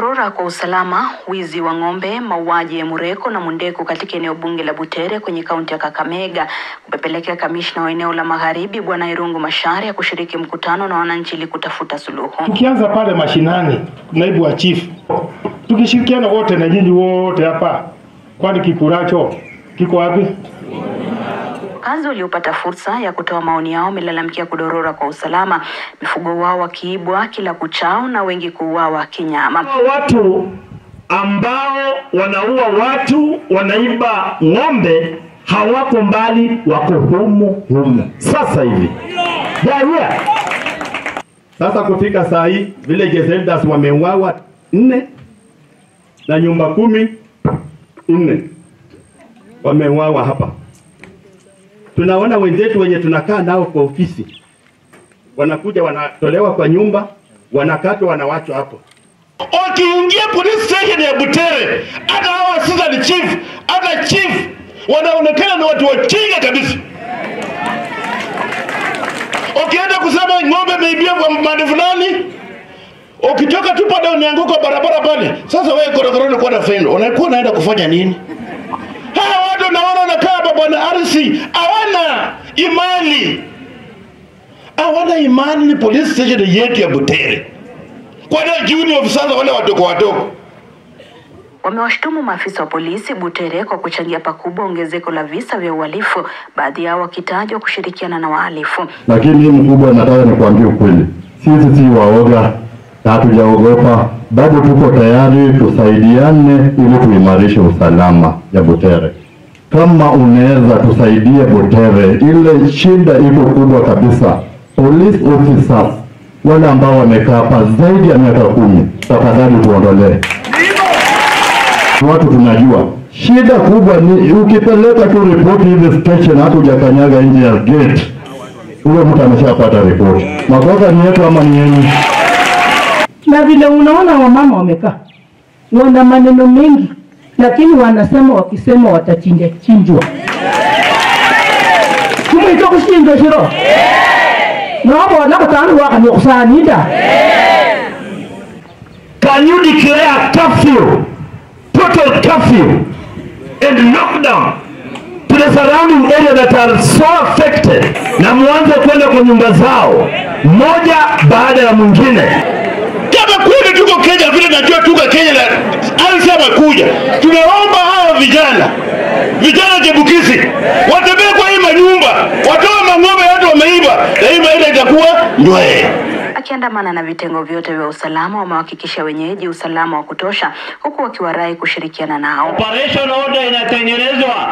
Kudorora kwa usalama, wizi wa ng'ombe, mauaji ya Mureko na Mundeku katika eneo bunge la Butere kwenye kaunti ya Kakamega kumepelekea kamishna wa eneo la Magharibi Bwana Irungu Macharia kushiriki mkutano na wananchi ili kutafuta suluhu. Tukianza pale mashinani, naibu wa chief, tukishirikiana wote na nyinyi wote hapa, kwani kikuracho kiko wapi? Wakazi waliopata fursa ya kutoa maoni yao wamelalamikia kudorora kwa usalama, mifugo wao wakiibwa kila kuchao na wengi kuuawa kinyama. Watu ambao wanaua watu, wanaiba ng'ombe hawako mbali, wako humu humu sasa hivi yeah. Sasa kufika saa hii village elders wameuawa nne na nyumba kumi nne wameuawa hapa. Tunaona wenzetu wenye tunakaa nao kwa ofisi wanakuja wanatolewa kwa nyumba, wanakatwa, wanawachwa hapo. Wakiingia police station ya Butere, hata hawa assistant chief, hata chief wanaonekana ni watu wajinga kabisa. Ukienda kusema ng'ombe imeibia kwa mande fulani, ukitoka tu pale umeanguka barabara pale, sasa wewe korokoroni kwa na fendo, unakuwa unaenda kufanya nini? Hawa watu naona wanakaa hapa bwana Arsi, hawana imani, hawana imani ni police station yetu ya Butere, kwani junior officers wale wadogo wadogo Wamewashtumu maafisa wa polisi Butere kwa kuchangia pakubwa ongezeko la visa vya uhalifu, baadhi yao wakitajwa kushirikiana na wahalifu. Lakini mkubwa, nataka nikwambie ukweli, sisi si waoga na hatujaogopa, bado tuko tayari tusaidiane ili tuimarishe usalama ya Butere. Kama unaweza tusaidie Butere, ile shida iko kubwa kabisa. Police officers wale ambao wamekaa hapa zaidi ya miaka kumi, tafadhali tuondolee watu tunajua shida kubwa ni ukipeleka tu ripoti hivi station, hata hujakanyaga nje ya gate, huyo mtu ameshapata ripoti. Makosa ni yetu ama ni yenu? na vile unaona wamama wamekaa wana maneno mengi, lakini wanasema wakisema watachinja chinjwa kumwito kushinjwa shiro nobo nakutanu wakanyokusanida Can you declare curfew, total curfew and lockdown to the surrounding area that are so affected, na mwanze kwenda kwa nyumba zao moja baada ya mwingine. kama kweli tuko Kenya vile najua tuko Kenya na alisema kuja, tunaomba hawa vijana vijana jebukizi watembee kwa hii manyumba, watoe mang'ombe yote wameiba, na hii maisha itakuwa nywee. Akiandamana na vitengo vyote vya usalama, wamewahakikisha wenyeji usalama wa kutosha, huku wakiwarai kushirikiana nao. Operation order inatengenezwa,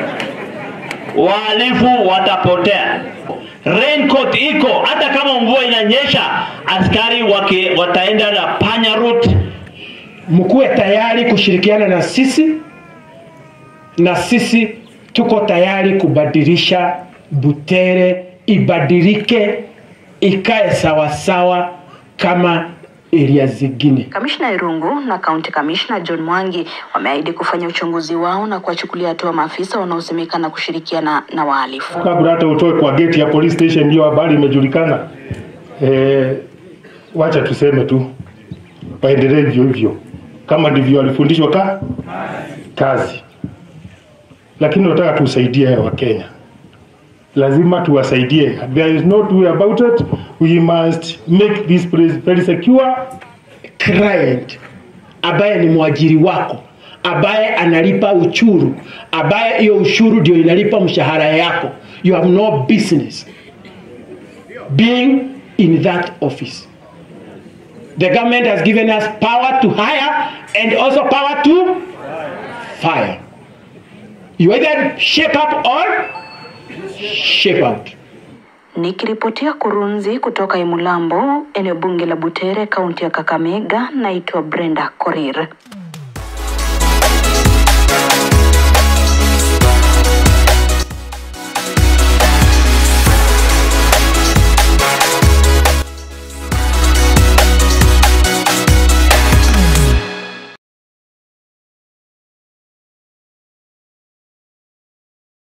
wahalifu watapotea. Raincoat iko, hata kama mvua inanyesha, askari waki, wataenda na panya route. mkuwe tayari kushirikiana na sisi, na sisi tuko tayari kubadilisha Butere ibadilike, ikae sawasawa kama area zingine. Kamishna Irungu na kaunti kamishna John Mwangi wameahidi kufanya uchunguzi wao na kuwachukulia hatua maafisa wanaosemekana kushirikiana na wahalifu. Kabla hata utoe kwa gate ya police station, hiyo habari imejulikana. Eh, wacha tuseme tu waendelee hivyo hivyo, kama ndivyo walifundishwa ka kazi, lakini nataka tusaidie Wakenya, lazima tuwasaidie. There is no two way about it. We must make this place very secure. client ambaye ni mwajiri wako ambaye analipa uchuru ambaye hiyo ushuru ndio inalipa mshahara yako you have no business being in that office the government has given us power to hire and also power to fire you either shape up or shape out Nikiripotia Kurunzi kutoka Imulambo, eneo bunge la Butere, kaunti ya Kakamega, naitwa Brenda Korir.